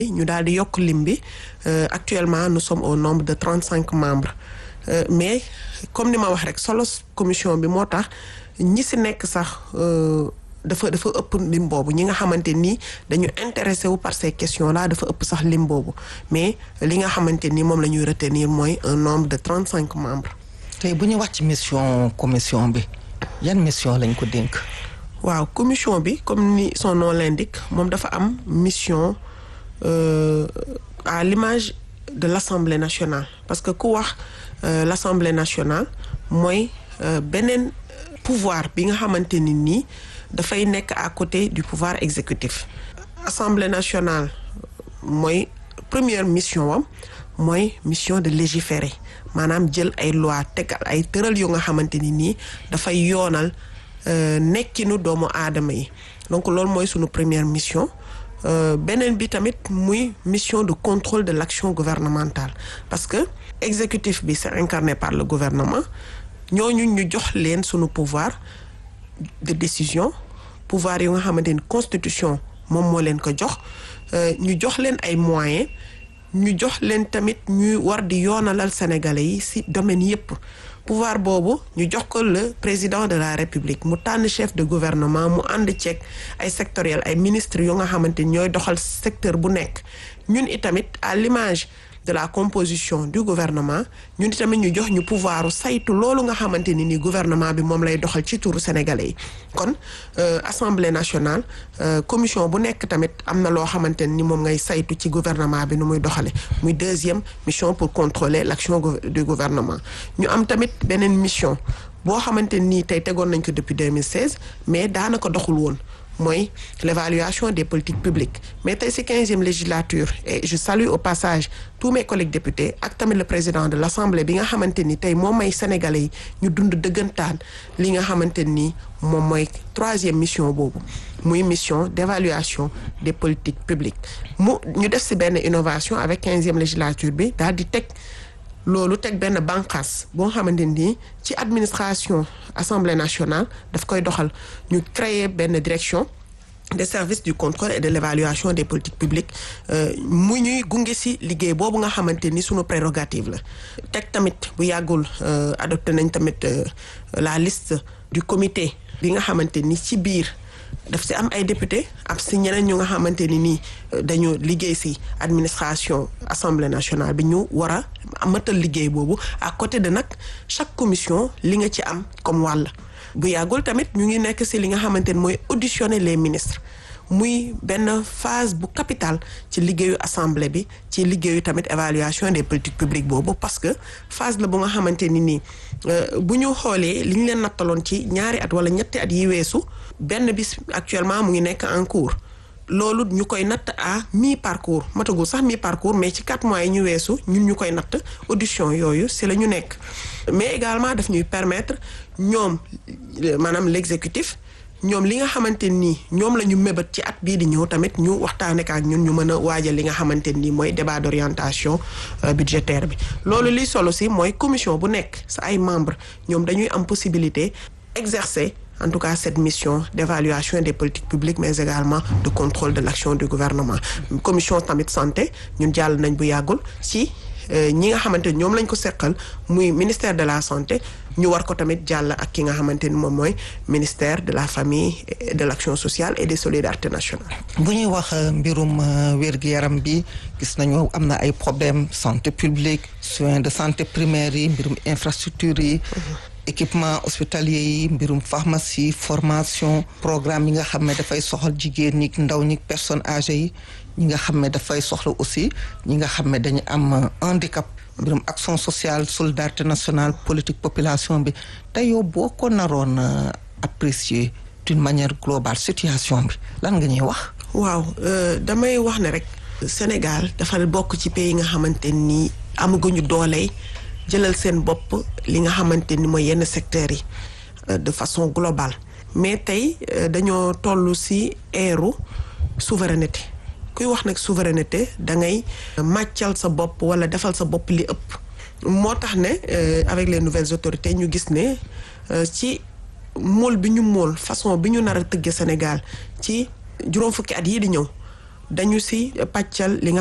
ñu daal di yokk lim bi actuellement nous sommes au nombre de trente cinq membres mais comme ni ma wax rek solo commission bi moo tax ñi si nekk sax dafa dafa ëpp lim boobu ñi nga xamante ni dañu intéressé wu par ces questions là dafa ëpp sax lim boobu mais li nga xamante ni moom la ñuy retenir mooy un nombre de trente cinq membres. tey bu ñu wax ci mission commission bi yan mission lañ ko dénk. waaw commission bi comme ni son nom l'indique moom dafa am mission euh, à l'image de l'Assemblée nationale parce que ku wax euh, l'Assemblée nationale mooy euh, beneen pouvoir bi nga xamante ni nii dafay nekk à côté du pouvoir exécutif Assemblée nationale mooy première mission wam mooy mission de légiférer maanaam jël ay loi tegal ay tëral yu nga xamante ni nii dafay yoonal nekkinu doomu aadama yi donc loolu mooy sunu première mission beneen bi tamit muy mission de contrôle de l'action gouvernementale parce que exécutif bi c'est incarné par le gouvernement ñooñu ñu jox leen sunu pouvoir de décision pouvoir yu nga xamante ni constitution moom moo leen ko jox ñu jox leen ay moyens ñu jox leen tamit ñuy war di yoonalal sénégalais yi ci domaine yépp pouvoir boobu ñu jox ko le président de la république mu tànn chef de gouvernement mu ànd ceeg ay sectoriel ay ministres yu nga xamante ni ñooy doxal secteur bu nekk ñun itamit à l'image de la composition du gouvernement ñun itamit ñu jox ñu pouvoir saytu loolu nga xamante ni ni gouvernement bi moom lay doxal ci turu sénégalais yi kon assemblée nationale commission bu nekk tamit am na loo xamante ni moom ngay saytu ci gouvernement bi nu muy doxale muy deuxième mission pour contrôler l'action du gouvernement ñu am tamit beneen mission boo xamante nii tey tegoon nañ ko depuis 2016 mais daanaka doxul woon mooy l'évaluation des politiques publiques mais tey ci quinzième législature et je salue au passage tous mes collègues députés ak tamit le président de l'Assemblée bi nga xamante ni tey moom may sénégalais yi ñu dund dëggantaan li nga xamante ni moom mooy troisième mission boobu muy mission d'évaluation des politiques publiques mu ñu def ci benn innovation avec quinzième législature bi daal di teg loolu teg benn bànqaas boo xamante ni ci administration assemblée nationale daf koy doxal ñu créer benn direction des services du contrôle et de l'évaluation des politiques publiques mu ñuy gunge ci liggéey boobu nga xamante ni sunu prérogative la teg tamit bu yàggul adopté nañ tamit la liste du comité bi nga xamante ni ci biir daf ci am ay député ab ci ñeneen ñu nga xamante ni nii dañu liggéey ci administration assemblée nationale bi ñu war a amatal liggéey boobu à côté de nag chaque commission li nga ci am comme wàll bu yàggul tamit ñu ngi nekk ci li nga xamante ni mooy auditionner les ministres muy benn phase bu capitale ci liggéeyu assemblée bi ci liggéeyu tamit évaluation des politiques publiques boobu parce que phase la bu nga xamante ni nii bu ñu xoolee li ñu leen nattaloon ci ñaari at wala ñetti at yi weesu benn bis actuellement mu ngi nekk en cours loolu ñu koy natt à mi parcours matagul sax mi parcours mais ci quatre mois yi ñu weesu ñun ñu koy natt audition yooyu ci la ñu nekk mais également daf ñuy permettre ñoom maanaam l'exécutif ñoom li nga xamante nii ñoom la ñu mébat ci at bii di ñëw tamit ñu waxtaane ak ñun ñu mën a waajal li nga xamante nii mooy débat d'orientation budgétaire bi loolu liy solo si mooy commission bu nekk sa ay membres ñoom dañuy am possibilité exercer en tout cas cette mission d'évaluation des politiques publiques mais également de contrôle de l'action du gouvernement commission tamit santé ñun jàll nañ bu yàggul ci ñi nga xamante ni ñoom lañ ko seqal muy ministère de la santé ñu war ko tamit jàll ak ki nga xamante ni moom mooy ministère de la famille et de l'action sociale et des solidarités nationales. bu ñuy wax mbirum wér-gu-yaram bi gis nañu am na ay problèmes santé publique soins de santé primaires yi mbirum infrastructure yi. équipement hospitalier yi mbirum pharmacie formation programme yi nga xam ne dafay soxal jigéen ñi ndaw ñi personnes âgées yi ñi nga xam ne dafay soxla aussi ñi nga xam ne dañu am handicap mbirum action sociale solidarité nationale politique population bi te yow boo ko naroon apprécier d'une manière globale situation bi lan nga ñuy wax waaw damay wax ne rek Sénégal dafa bokk ci pays yi nga xamante ni amaguñu dooley jëlal seen bopp li nga xamante ni mooy yenn secteurs yi de façon globale mais tey dañoo toll ci eeru souveraineté kuy wax nag souveraineté da ngay màccal sa bopp walla defal sa bopp li ëpp moo tax ne avec les nouvelles autorités ñu gis ne ci mool bi ñu mool façon bi ñu nar a tëgge Sénégal ci juróom fukki at yii di ñëw dañu si pàccal li nga